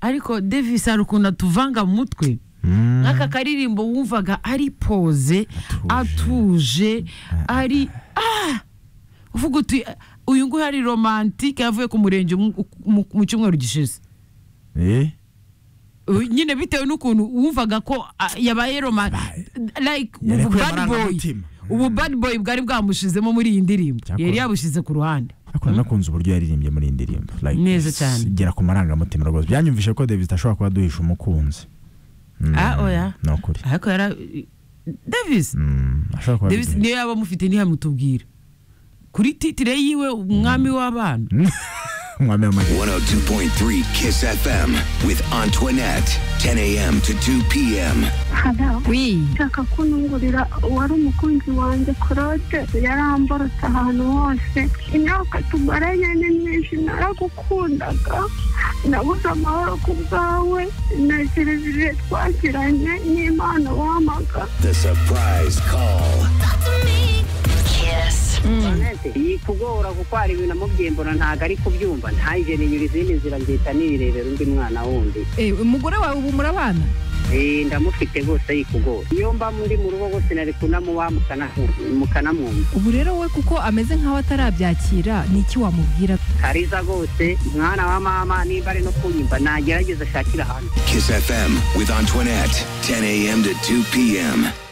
ariko davis hari ukuntu atuvanga mu mutwe nk'aka karirimbo wumvaga ari poze atuje ari uvuga uti uyu nguyu ari romantike yavuye ku murenge mu- mu mu cyumweru gishize Eh? Uh, nyine bitewe n'ukuntu wumvaga ko ah, yabaye roma like Yari ubu bad akwiye boy amarangamutima. ubu bad boy bwari bwamushizemo muri iyi ndirimbo Cyakora. yari yabushize ku ruhande ariko nakunze uburyo yaririmbye muri iyi ndirimbo Like, Neza s- cyane. igera ku marangamutima rwose byanyumvishe ko davis ashobora kuba aduhisha umukunzi Mm, Ah, oya. ni ukuri ariko yara davis Mm, ashobora kuba davis abigenza. niyo yaba amufite ntihamutubwira kuri titire yiwe umwami w'abana umwami w'amajyepfo 102.3 Kiss FM with Antoinette. 10 a.m. to 2 p.m. haba wi ushaka kunungurira uwari umukunzi wanjye claude yaramborotse ahantu hose imyaka tumaranye ni myinshi naragukundaga nabuze amahoro ku bwawe ntekereza ibihe twagiranye n'impano wampaga The surprise call. Kiss. kugora kuko hari ibintu amubwiye mbona ntabwo ari kubyumva ntange ninyura izindi nzira ngihita nirebera undi mwana wundi Eh, umugore wawe ubu murabana Eh, ndamufite rwose yikugora iyo mba muri mu rugo rwose nari kunamuba mukanamwumva ubu rero we kuko ameze nk'aho atarabyakira ni iki wamubwira kariza rwose mwana wa mama nimba ari no kunyumva nagerageza ashakire ahantu Kiss FM with Antoinette. 10 a.m. to 2 p.m.